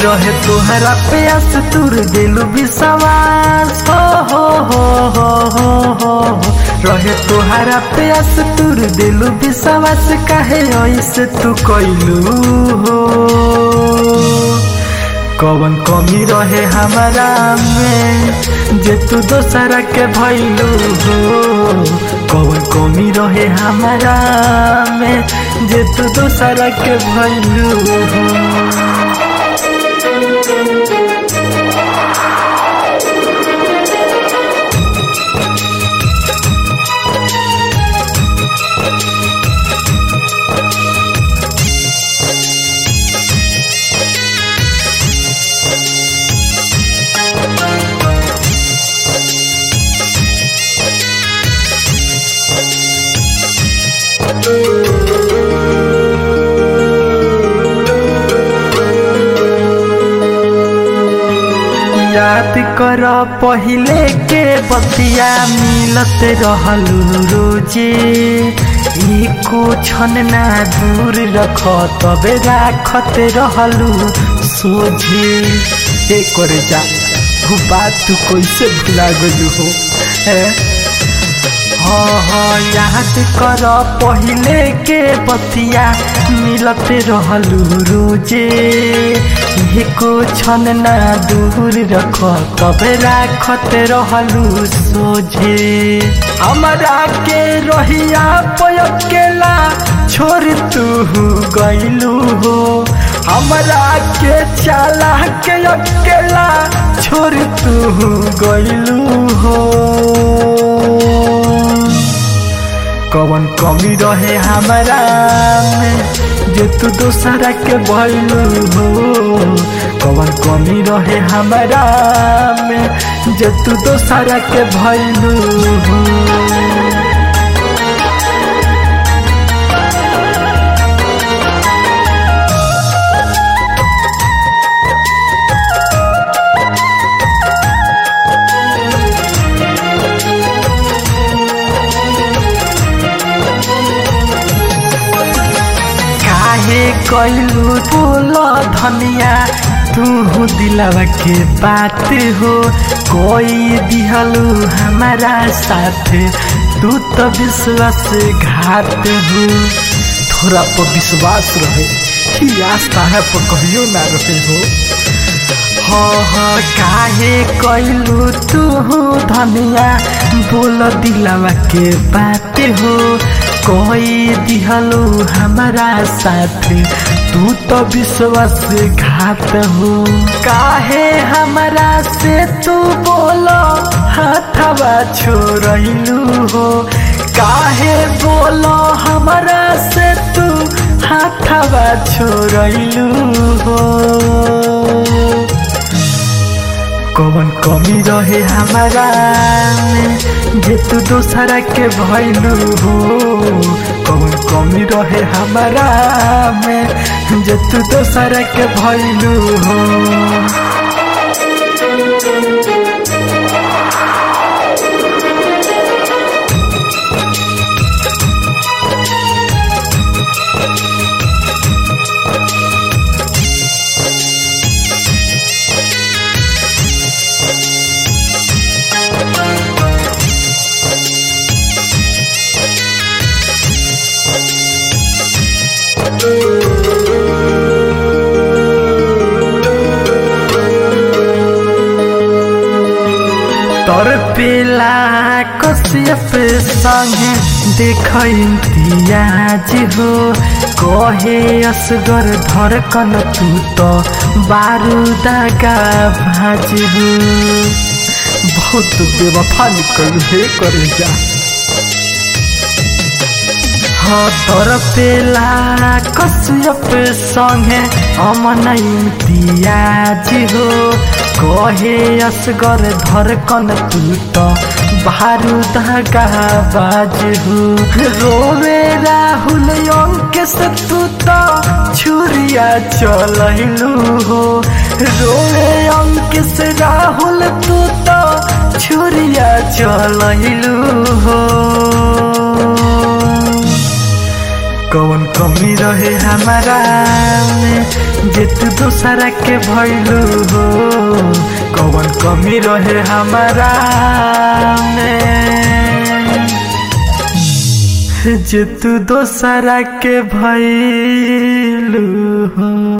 रहे तोहरा प्यास तुर दिलु विश्वास हो हो हो हो हो हो हो। रहे तोहरा प्यास तुर दिलु विश्वास काहे ऐसे तू कैलू हो कवन कमी रहे हमारा में जे तू दोसरा के भैलू हो कवन कमी रहे हमारा में जे तू दोसरा के भैलू हो याद कर पहिले के बतिया मिलत रहलू रोजे एको क्षण ना दूर रख तबे राखत रहलू सोझे ए करे जा वो बात तू कैसे भुला गलू हो है हाँ हाँ याद कर पहिले के बतिया मिलत रहलू रोजे एको क्षण ना दूर रख तबे राखत रहलू सोझे हमरा के रहिया पयकेला छोड़ तू गइलू हो हमरा के चाला के अकेला छोड़ तू गइलू हो कवन कमी रहे हमारा में जे तू दोसरा के भइलू हो कवन कमी रहे हमारा में जे तू दोसरा के भइलू हो काहे कैलू बोल धनिया तू दिलवा के बात हो कोई दिहलू हमारा साथ तू तो विश्वास घात हो थोड़ा पर विश्वास रहे कि आस्था है पर कहियो ना रहे हो हाँ हाँ काहे कैलू तू धनिया बोल दिलवा के बात हो कोई दिहलो हमारा साथ तू तो विश्वास घात हो काहे हमारा से तू बोलो हाथवा छोड़लू हो काहे बोलो हमारा से तू हाथवा छोड़लू हो कवन कमी रहे हमारा में जे तू दोसरा के भइलू हो कवन कमी रहे हमारा में जे तू दोसरा के भइलू हो तोर पेला कश्यप संगे देख इम्तियाज हो कहे असगर धड़कन तू तो बारूदागा भाज हो बहुत बेवफा निकल हे करे जा हाँ तोर पेला कश्यप संगे अमन इम्तियाज हो कहे असगर धड़कन तू तो बारूद का बाज हो रोवे राहुल अंकेश तू तो छुरिया चलू हो रोवे अंकेश राहुल तू तो छुरिया चलू हो कवन कमी रहे हमारा में जे तू दोसरा के भइलू हो कौन कमी रहे हमारा में जे तू दोसरा के भइलू हो